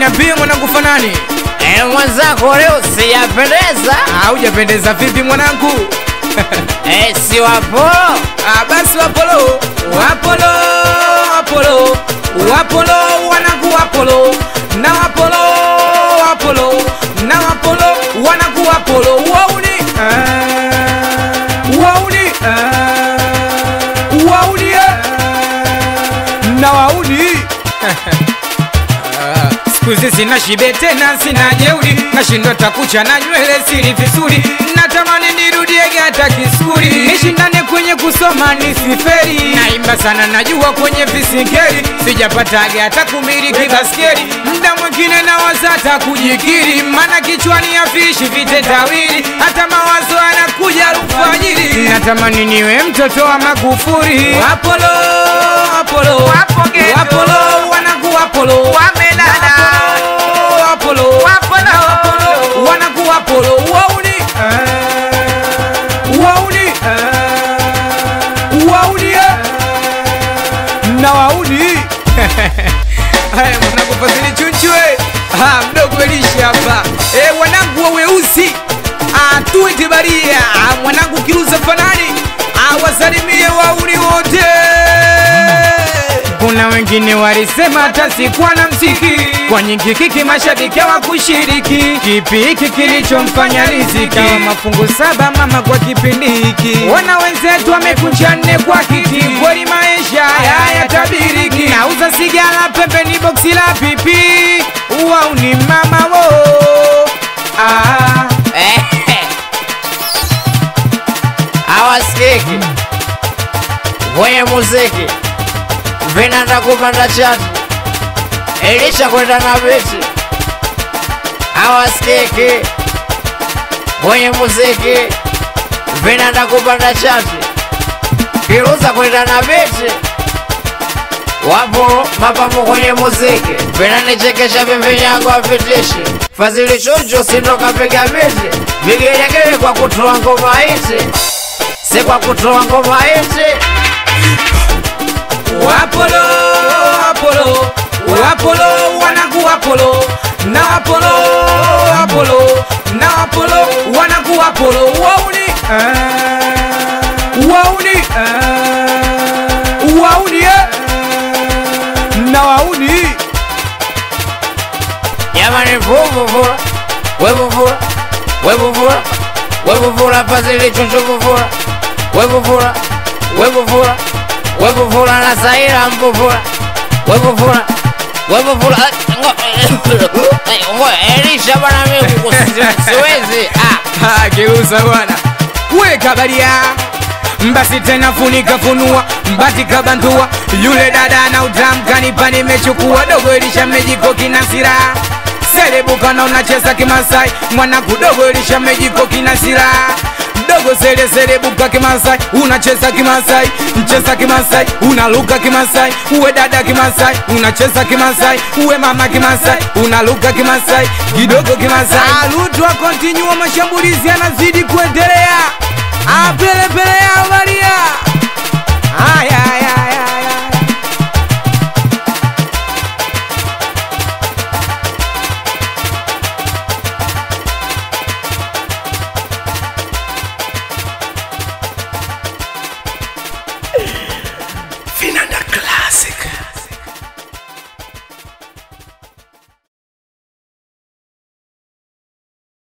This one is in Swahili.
niambie mwanangu fanani Eh, mwenzako leo sijapendeza haujapendeza vipi mwanangu eh, si wapo Ah, basi wapolo wapolo wapolo wapolo wanaku wapolo na wapolo wapolo na wapolo wanaku wapolo wauni ah, wauni ah, wauni eh, na wauni Ah, siku hizi sina shibe tena, sina jeuri, nashindwa takucha na nywele siri vizuri, natamani nirudiege hata kisuri, nishindane kwenye kusoma nisiferi, naimba sana najua kwenye visingeri, sijapataga hata kumiliki baskeri, mda mwingine nawaza hata kujikiri, mana kichwani haviishi vitetawili, hata mawazo yanakuja alfajiri, natamani niwe mtoto wa Magufuli, Apolo, Apolo, Wapo ghetto. Apolo, wanaku Apolo, Wamedada. Apolo, Apolo, wanaku Apolo, wauni, wauni, wauni, na wauni. Haya mwanangu Fadhili Chunchwe, ah, mdogo Elisha hapa. Eh, wanangu wa weusi, ah, tuite baria, ah, mwanangu Kiruza Fanani, ah, wasalimie wauni wote. Kuna wengine walisema hata sikuwa na msiki kwa nyingi kiki mashabiki wa kushiriki kipi hiki kilichomfanya riziki kama mafungu saba mama kwa kipindi hiki wana wenzetu wamekunja nne kwa kiki kweli maisha haya tabiriki nauza sigara pembeni boksi la pipi wau ni mama wo ah. Eh, hawasikiki kwenye muziki vinanda kupanda chati ilisha kwenda na biti hawasikiki kwenye muziki vinanda kupanda chati kiruza kwenda na biti wapo mapambo kwenye muziki vinanichekesha vivinyango avitishi fadhili chuchu sindokapiga miti vigelegele kwa kutoa ngoma hizi si kwa kutoa ngoma hizi Wapolo, Apolo, Wapolo, wanaku Apolo, na Apolo, Apolo, na Apolo, wanaku Apolo, wauni, wauni, wauni, eh, na wauni. jamani vuvuvura wevuvura wevuvura wevuvura fadhili chuchu vuvura wevuvura wevuvura wevuvura na saira mvuvura wevuvura wevuvura ngo elisha bana mimi kusi- siwezi ah. Ah, Geuza bwana, weka baria basi tena funika funua mbati kabandua yule dada na utamkanipa nimechukua dogo elisha mejiko kinasira selebuka na unacheza kimasai mwana kudogo elisha mejiko kinasira dogo sele selebuka kimasai unacheza kimasai mcheza kimasai unaluka kimasai uwe dada kimasai unacheza kimasai uwe mama kimasai unaluka kimasai kidogo kimasai alutwa kontinua mashambulizi yanazidi kuendelea